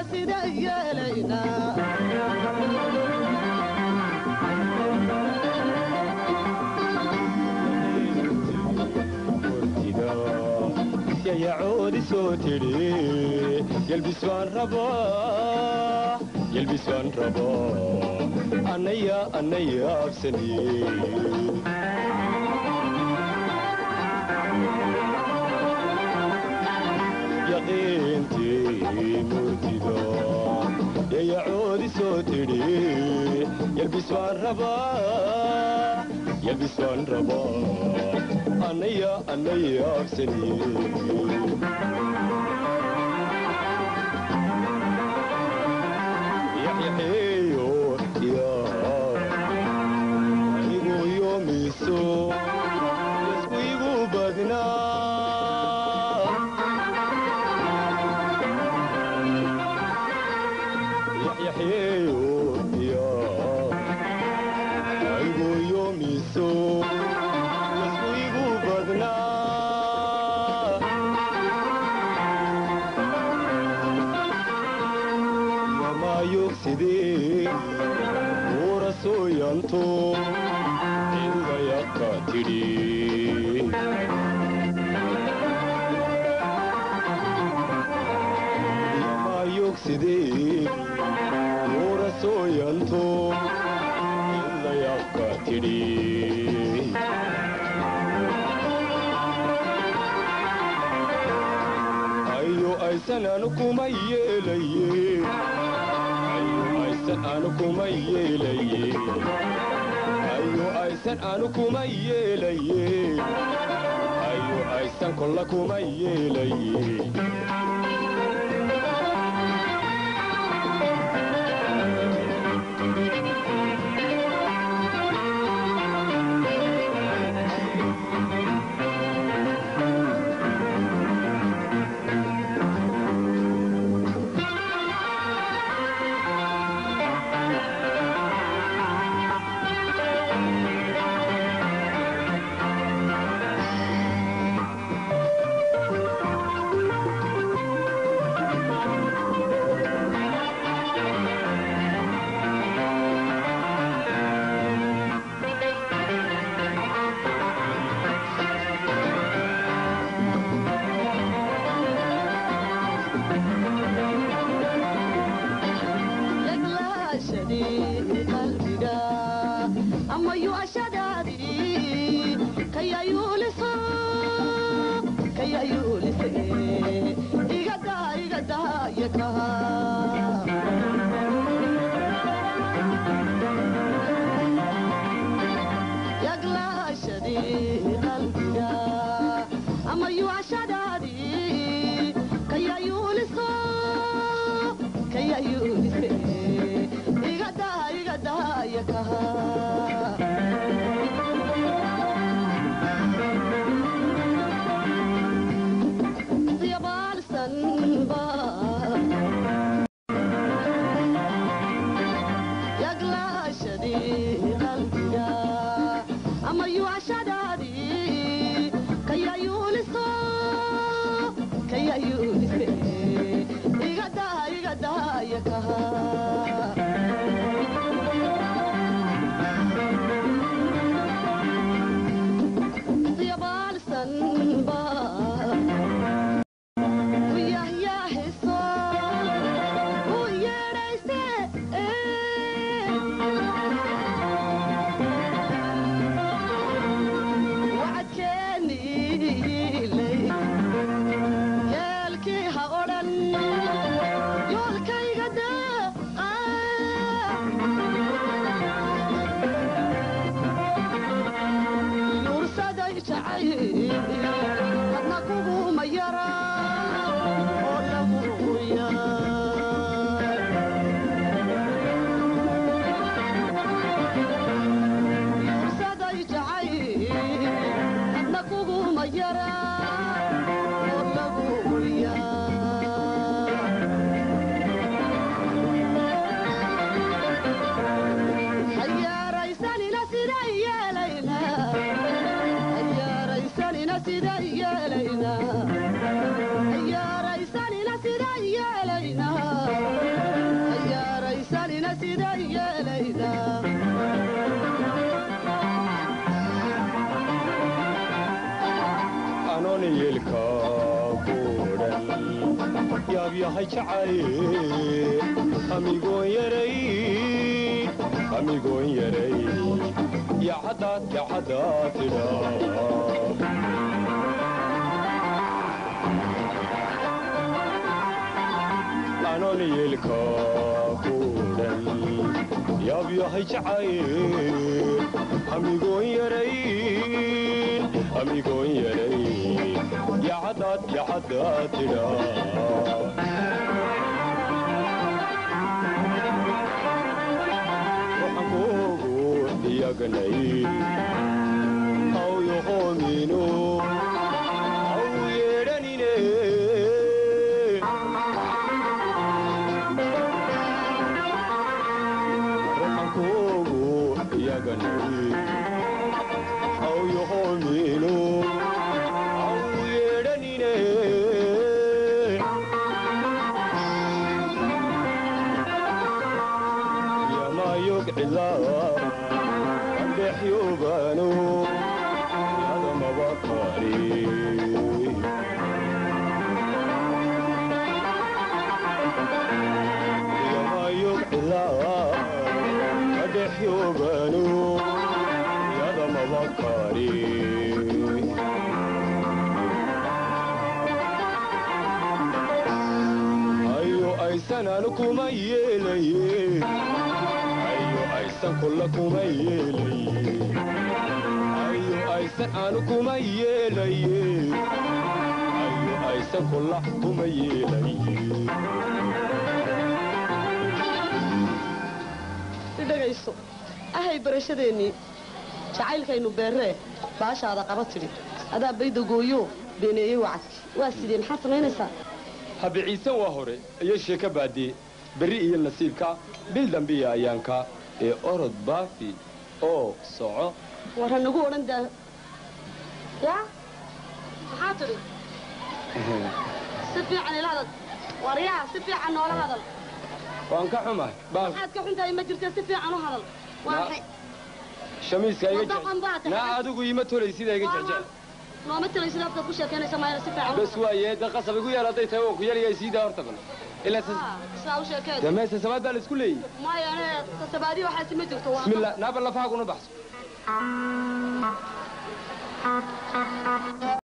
sida yeelaynaa yayacoodi soo tidhi yelbis baan rabaa yelbis baan rabaa annaya annaya absaniye yaqiintii murtido yayacoodi soo tidhi yelbis baan rabaa yelbis baan rabaa annaya annaya absaniye yaxyaxeeyo yaa anigu yoomiso yasku igu badnaa yaxyaxeeyo yaa anigu yoomiso yasku igu badnaa yamayogsidee uura sooyanto cidayaqa tidhi yamayogsidee uura sooyanto cidayaqa tidhi ayo aysan anu kuma yeelaye ayo aysan anu kuma yeelaye ayo aysan anu kuma yeelaye ayo aysan kolla kuma yeelaye yaglaashadii qalbiga ama yuashadaadii kayayuuliso kayayuulise igada igada yakaha yaglaashadii qalbiga ama yuashadaadii kayayuuliso kayayuulise igada igada yakaha yahay jacay amigoon yaray amigoon yaray yacadaad yacadaad tidhaa anoon yeelka kuudhan yaab yahay jacay amigoon yaray amigoon yaray yacadaad yacadaad tidhaa waxankoogu iyaganay aw yoqoomino aw yeedhanine ruxankoogu iyaganay aw yoqoomino aw yeedhanine yamayog cilaa andhexyobano yadamabakari yamayog cilaa andhexyobano yadamabakari ayo aysanaan kuma yeelaye ayo aysan kulla kuma yeelaye ayo aysan aanu kuma yeelaye ayo aysan kulla kuma yeelaye idhagayso ahay barashadeennii jacaylkaynu beerree baashaada qaba tidhi adaa bayda gooyo beeneeyey wacadkii waa sidee maxaad samaynaysaa habiciisan waa hore iyo sheeko baadee berri iyo nasiibka bil dambiya ayaanka ee orod baafi oo soco war ha nagu odhan daa yaa maxaa tidhi si fiican ila hadal war yaa si fiican noola hadal waan ka xumahay baal maxaad ka xuntahay ma jirta si fiican u hadal waa maxay shamiiska iga Wadaqan baa jecel tahay. naa adigu iima tolay sidaa iga jecjecel nooma tilaysid afkaad ku sheekaynaysa maayana si fiican u bas waaye da qasab igu yaal hadday tahay waan ku yaryahay siidaa horta bal ilaa Ah, sidaa u sheekeed dee meesa samaad baa la isku leeyey maya ane tasabaadi waxaasi ma jirto waa bismillah naaba lafaha kuna baxso